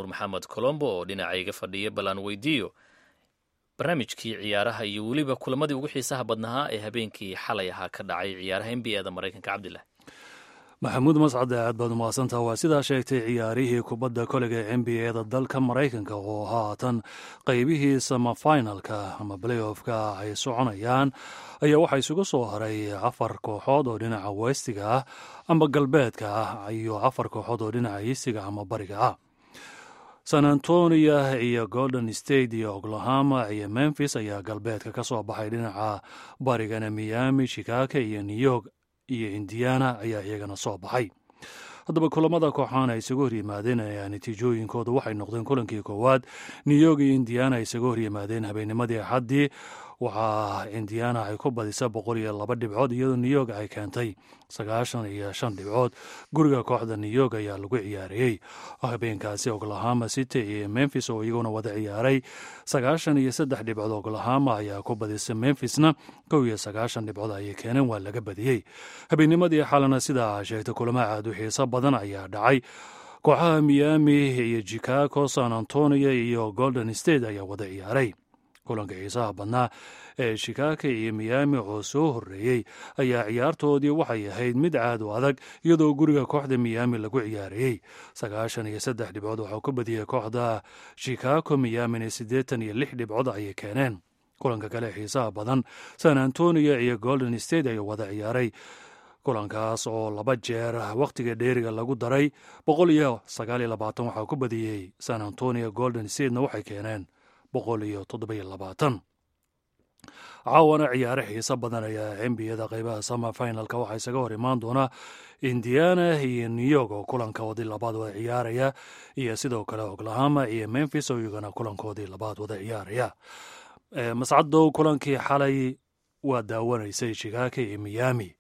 nuur maxamed colombo oo dhinacayga fadhiya bal aan weydiiyo barnaamijkii ciyaaraha iyo weliba kulamadii ugu xiisaha badnahaa ee habeenkii xalay ahaa ka dhacay ciyaaraha n b a da maraykanka cabdilah maxamuud mascade aad baad umahadsantaha waa sidaa sheegtay ciyaarihii kubadda kolega ee n b a da dalka maraykanka oo haatan qaybihii samafinalka ama playoffka ay soconayaan ayaa waxaa isugu soo haray afar kooxood oo dhinaca westiga ah ama galbeedka ah iyo afar kooxood oo dhinaca iisiga ama bariga ah san antonia iyo golden state iyo oklahoma iyo memphis ayaa galbeedka ka soo baxay dhinaca barigana miami chicago iyo new york iyo indiana ayaa iyagana soo baxay haddaba kulamada kooxaan ay isaga horyimaadeen ayaa natiijooyinkooda waxay noqdeen kulankii koowaad new york iyo indiana ay isaga horyimaadeen habeennimadii axaddii waxaa indiana ay ku badisa boqol iyo laba dhibcood iyadoo new york ay keentay sagaashan iyo shan dhibcood guriga kooxda new york ayaa lagu ciyaariyey habeenkaasi oklahoma city iyo memphis oo iyaguna wada ciyaaray sagaashan iyo saddex dhibcood oklahoma ayaa ku badisa memphisna kow iyo sagaashan dhibcood ayay keeneen waa laga badiyey habeennimadii xalana sidaa sheegtay kulamo aad u xiiso badan ayaa dhacay kooxaha miami iyo chicago san antonio iyo golden state ayaa wada ciyaaray kulanka xiisaha badnaa ee shikaaka iyo miyaami oo soo horreeyey ayaa ciyaartoodii waxay ahayd mid caad u adag iyadoo guriga kooxda miyaami lagu ciyaarayey sagaashan iyo saddex dhibcood waxaa ku badiyey kooxda shikaako miyaamina siddeetan iyo lix dhibcood ayay keeneen kulanka kale xiisaha badan san antonio iyo golden state ayaa wada ciyaaray kulankaas oo laba jeer wakhtiga dheeriga lagu daray boqol iyo sagaal iyo labaatan waxaa ku badiyey san antonio golden statena waxay keeneen boqol iyo toddobiyo labaatan caawana ciyaare xiiso badan ayaa nbiyada qeybaha sama finalka waxaa isaga hor imaan doona indiana iyo new york oo kulankoodii labaad wada ciyaaraya iyo sidoo kale oklahoma iyo memphis oo iyagana kulankoodii labaad wada ciyaaraya mascadow kulankii xalay waa daawanaysay chicago iyo miami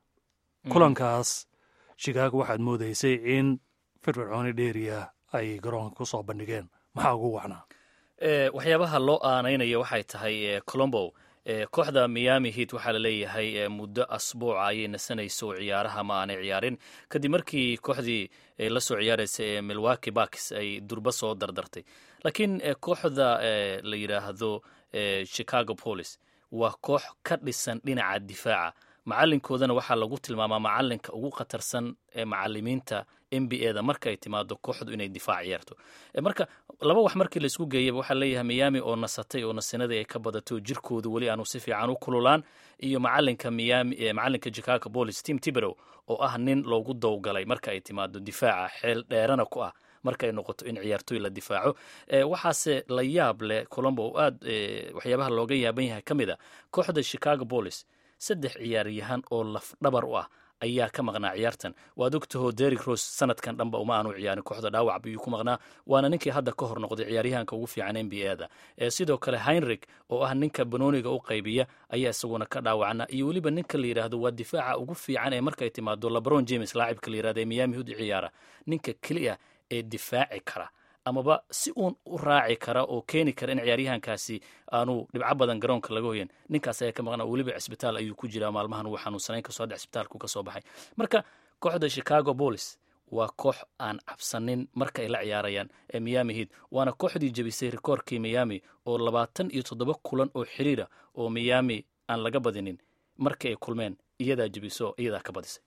kulankaas chicago waxaad moodaysay in firfircooni dheeriya ay garoonka ku soo bandhigeen maxaa ugu wacnaa waxyaabaha loo aanaynayo waxay tahay colombo kooxda miami heat waxaa laleeyahay muddo asbuuca ayay nasanayso oo ciyaaraha ma aanay ciyaarin kadib markii kooxdii la soo ciyaaraysa ee milwaki baks ay durba soo dardartay laakiin kooxda la yidhaahdo chicago police waa koox ka dhisan dhinaca difaaca macalinkoodana waxaa lagu tilmaamaa macalinka ugu khatarsan ee macalimiinta n b a da marka ay timaado kooxdu inay difaac ciyaarto marka laba wax markii laisku geeyaba waxaa leeyahay miyaami oo nasatay oo nasinadii ay ka badato jirkoodu weli aanu si fiican u kululaan iyo macalinka miyaami macalinka chicago police team tiberow oo ah nin loogu dowgalay marka ay timaado difaaca xeel dheerana ku ah marka ay noqoto in ciyaartoy la difaaco waxaase la yaab leh colombo oo aad waxyaabaha looga yaaban yahay ka mid a kooxda chicago police saddex ciyaaryahan oo lafdhabar u ah ayaa ka maqnaa ciyaartan waad ogtaho derik ros sanadkan dhanba uma aanu ciyaarin kooxda dhaawac biyuu ku maqnaa waana ninkii hadda ka hor noqday ciyaaryahanka ugu fiican n b a da sidoo kale heinrich oo ah ninka banooniga u qaybiya ayaa isaguna ka dhaawacna iyo weliba ninka la yidhaahdo waa difaaca ugu fiican ee markay timaado lebron james laacibka la yirahdo ee miyaami hud ciyaara ninka keliya ee difaaci kara amaba si uun u raaci kara oo keeni kara in ciyaaryahankaasi aanu dhibco badan garoonka laga hoyan ninkaas ayaa ka maqnaa weliba cisbitaal ayuu ku jiraa maalmahan uu xanuunsanayn kasoo dhex cisbitaalku ka soo baxay marka kooxda chicago police waa koox aan cabsanin marka ay la ciyaarayaan ee miyaami heat waana kooxdii jebisay rikoorkii miyaami oo labaatan iyo toddoba kulan oo xiriira oo miyaami aan laga badinin markii ay kulmeen iyadaa jebiso iyadaa ka badisay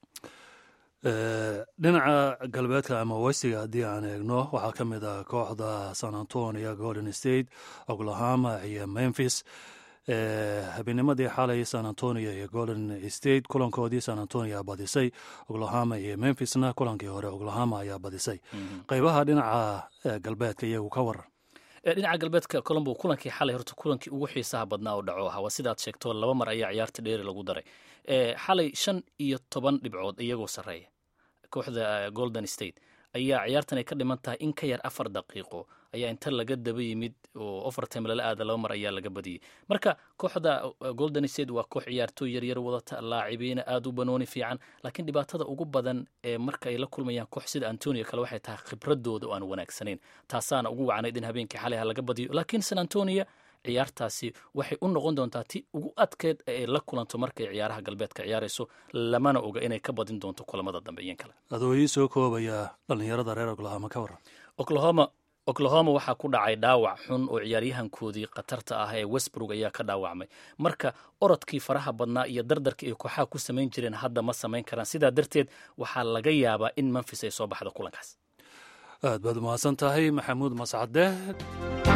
dhinaca galbeedka ama westiga haddii aan eegno waxaa ka mid ah kooxda san antonio golden state oklahoma iyo memphis habeennimadii xalay san antonio iyo golden state kulankoodii san antonio badisay oklahoma iyo memphisna kulankii hore oklahoma ayaa badisay qeybaha dhinaca galbeedka iyagu ka waran dhinaca galbeedka colombo kulankii xalay horta kulankii ugu xiisaha badnaa oo dhaco ahaa waa sidaad sheegto laba mar ayaa ciyaarta dheeri lagu daray xalay shan iyo toban dhibcood iyagoo sarreeya kooxda golden state ayaa ciyaartan ay ka dhiman tahay in ka yar afar daqiiqo ayaa inta laga daba yimid oo overtime lala aada laba mar ayaa laga badiyey marka kooxda golden state waa koox ciyaartooy yaryar wadata laacibiina aada u banooni fiican laakiin dhibaatada ugu badan ee marka ay la kulmayaan koox sida antonio kale waxay tahay khibradooda oo aan wanaagsanayn taasaana ugu wacnayd in habeenkii xalay ha laga badiyo laakiin san antonio ciyaartaasi waxay u noqon doontaa ti ugu adkeed ee ay la kulanto markay ciyaaraha galbeedka ciyaarayso lamana oga inay ka badin doonto kulamada dambe iyan kale adoo ii soo koobaya dhallinyarada reer oklahoma ka waran oklahoma oklahoma waxaa ku dhacay dhaawac xun oo ciyaaryahankoodii khatarta ah ee westbrook ayaa ka dhaawacmay marka orodkii faraha badnaa iyo dardarkii ay kooxaha ku samayn jireen hadda ma samayn karaan sidaa darteed waxaa laga yaabaa in memfis ay soo baxdo kulankaas aad baad umahadsan tahay maxamuud mascade